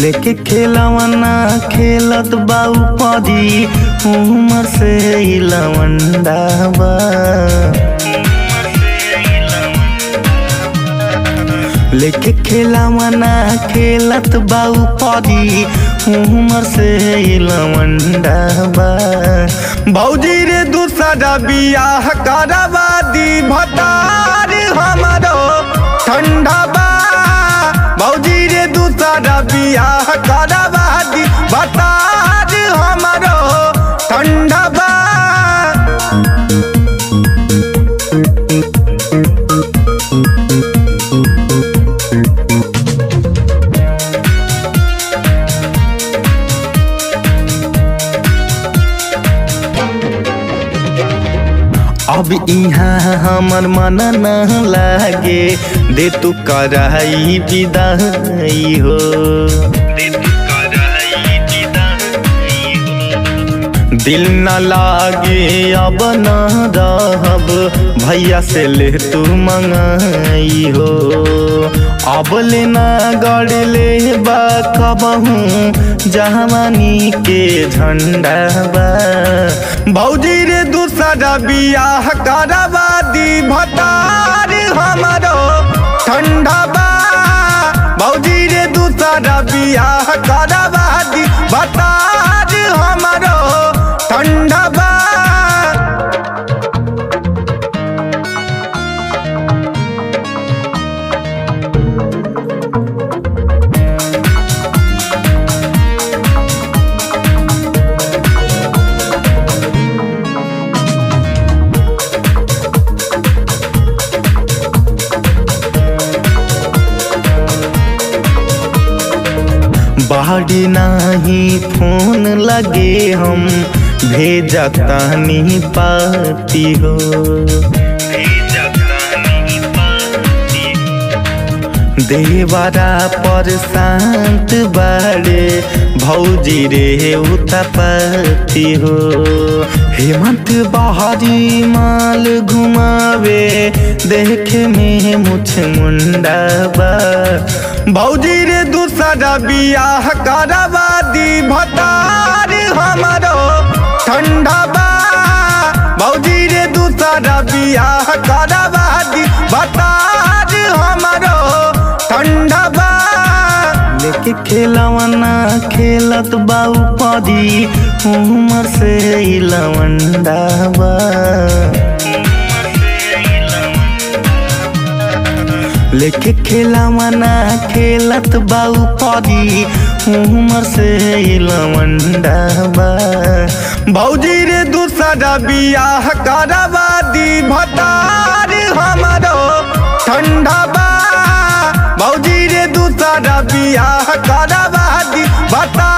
लेके खेलवना खेलत बाऊ पदी उमर से ई लवंडा बा लेके खेलवना खेलत बाऊ पदी उमर से ई लवंडा बा भौजी रे दूसरा बियाह करवा दी भतार हमारो ठंडा बा भौजी रे दूसरा बियाह करवा दी भतार हमारो ठंडा बा अब यहाँ हमर मन न लागे दे तू कराई विदाई हो दिल न लागे अब न रहब भैया से ले तू मंगाई हो अब ले ना गड़ ले बा कबहू जवानी के झंडा बा भौजी रे दूसरा बियाह करवा दी भतार हमारो ठंडा बा भौजी रे दूसरा बियाह करवा दी भतार हमारो ठंडा बा बाड़ी नाही फोन लगे हम भेजतानी पाती हो देवरा पर शांत बाड़े भौजी रे उतपति हो हेमंत बहारी माल घुमावे देखे में मुछ मुंडा बा भौजी रे दूसरा बियाह करवा दी भतार हमारो ठंडा बा भौजी रे दूसरा बियाह करवा दी भतार हमारो ठंडा बा लेके खेलवना खेलत बाऊ पदी उमर से ई लवंडा बा लेके खेलवना खेलत बाऊ पदी उमर से ई लवंडा बा भौजी रे दूसरा बियाह करवा दी भतार हमारो ठंडा बा भौजी रे दूसरा बियाह करवा दी भतार